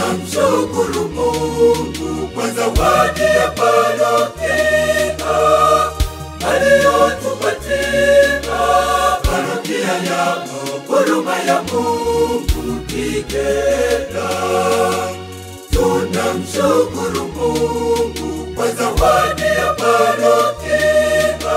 Tunamshukuru Mungu kwa zawadi ya parokia aliyotupatia, parokia ya huruma ya Mungu Kigera. Tunamshukuru Mungu kwa zawadi ya parokia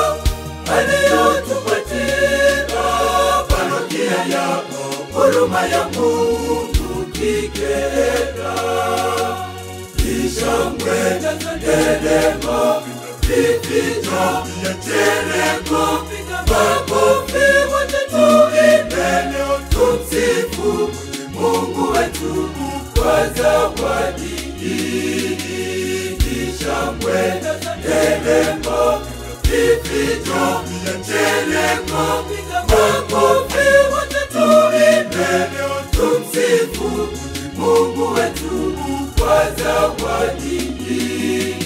aliyotupatia, parokia ya huruma ya Mungu Kigera. Ishangwe nderemo, vifijo vya nderemo, makofi wote tuimbe leo, tumsifu Mungu wetu kwa zawadi hii. Ishangwe nderemo, vifijo vya nderemo, makofi wote tuimbe leo, tumsifu Mungu wetu kwa zawadi hii.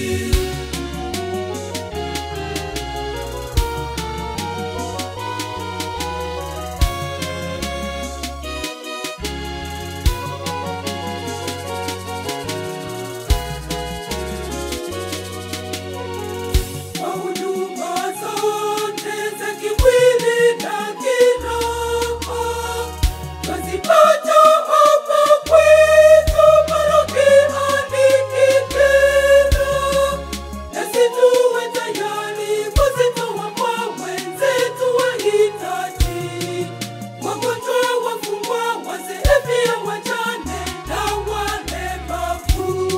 Kwa huduma zote za kimwili na kiroho twazipata hapa kwetu parokiani Kigera, nasi tuwe tayari kuzitoa kwa wenzetu wahitaji, wagonjwa, wafungwa, wazee, pia wajane na walemavu.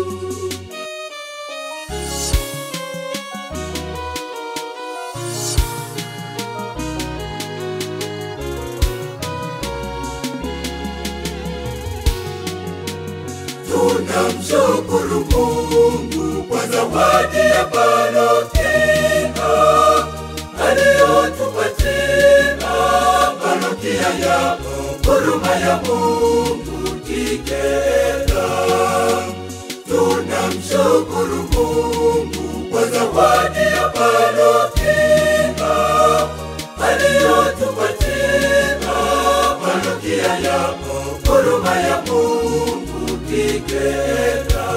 Tunamshukuru Mungu kwa zawadi ya parokia aliyotupatia, parokia ya huruma ya Mungu Kigera. Tunamshukuru Mungu kwa zawadi ya parokia aliyotupatia, parokia ya huruma ya Mungu Kigera.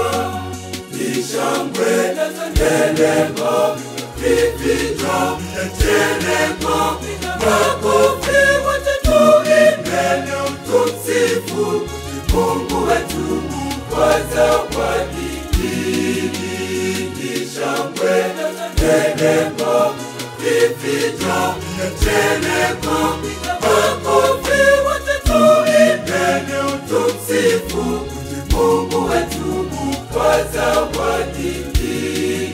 Ishangwe nderemo, vifijo vya nderemo, makofi wote tuimbe leo, tumsifu Mungu wetu kwa zawadi hii. Ishangwe nderemo, vifijo vya nderemo, makofi wote tuimbe leo, tumsifu Mungu wetu kwa zawadi hii.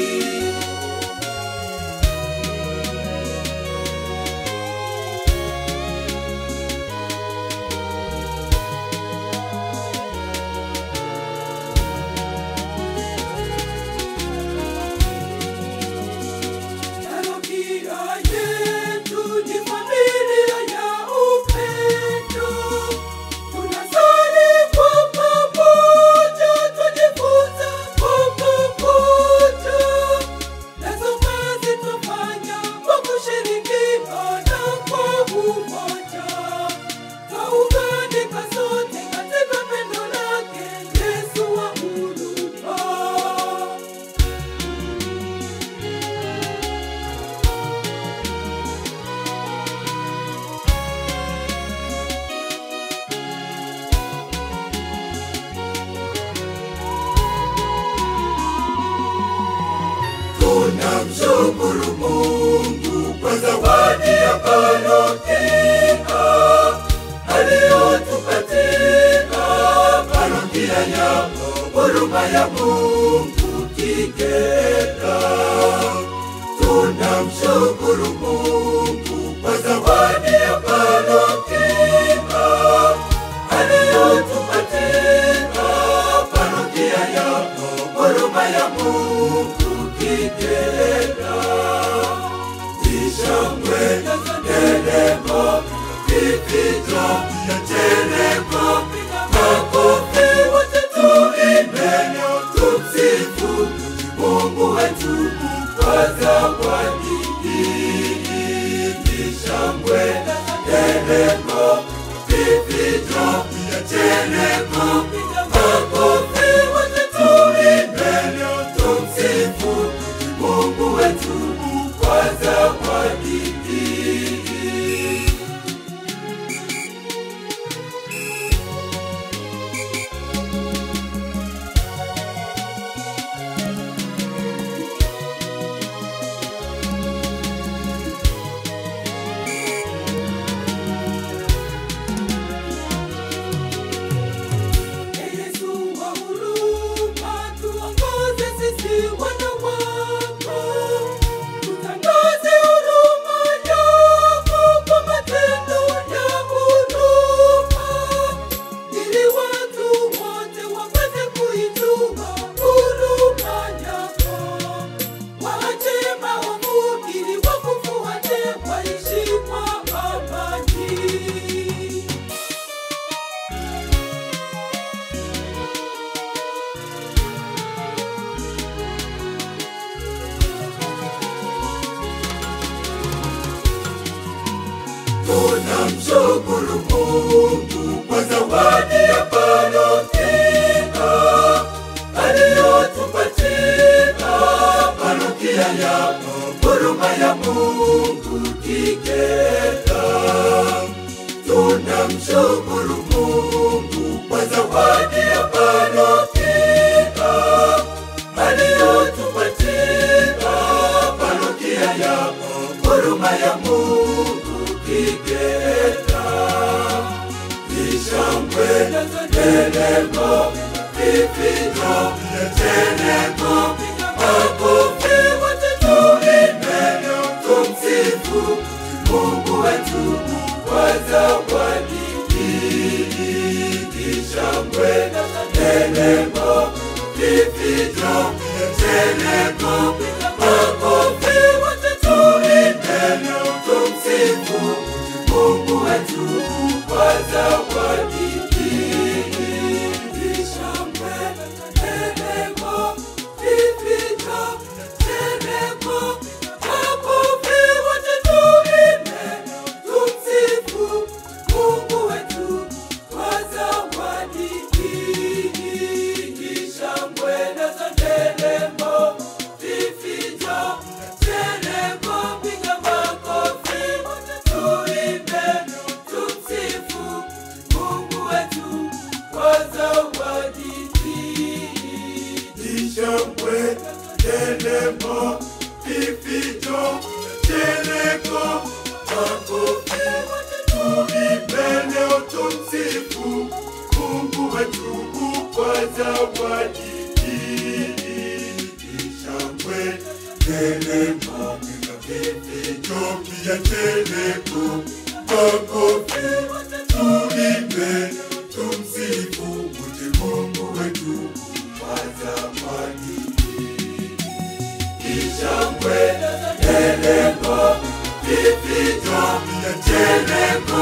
Parokia yetu ni familia ya upendo. Tunasali kwa pamoja, tujifunza kwa pamoja. Nazo kazi twafanya kwa kushirikiana kwa umoja. Twaunganika sote katika pendo lake Yesu wa huruma. Tunamshukuru Mungu kwa zawadi ya parokia aliyotupatia, parokia ya huruma ya Mungu Kigera. Tunamshukuru Mungu kwa zawadi ya parokia aliyotupatia, parokia ya huruma ya Mungu Kigera. Ishangwe nderemo, vifijo vya nderemo, makofi wote tuimbe leo, tumsifu Mungu wetu kwa zawadi hii. Ishangwe nderemo, vifijo vya nderemo tunamshukuru Mungu kwa zawadi ya parokia aliyotupatia, parokia ya huruma ya Mungu Kigeta. Tunamshukuru Mungu kwa zawadi ya parokia aliyotupatia, parokia ya huruma ya Mungu Kigeta. Ishangwe nderemo, vifijo nderemo, makofi wote tuimbe, tumsifu Mungu wetu kwa zawadi hii. Ishangwe nderemo, vifijo nderemo, makofi wote tuimbe, tumsifu Mungu wetu kwa zawadi hii. Ishangwe nderemo, vifijo nderemo, makofi wote tuimbe, tumsifu Mungu wetu kwa zawadi hii. Ishangwe nazo nderemo, vifijo nderemo, piga makofi wote tuimbe, tumsifu Mungu wetu kwa zawadi hii. Ishangwe nderemo, vifijo nderemo, makofi wote tuimbe, leo tumsifu Mungu wetu kwa zawadi hii. Ishangwe nderemo, vifijo pia nderemo, makofi wote tuimbe, tumsifu wote Mungu wetu kwa zawadi hii. Ishangwe nderemo, vifijo pia nderemo,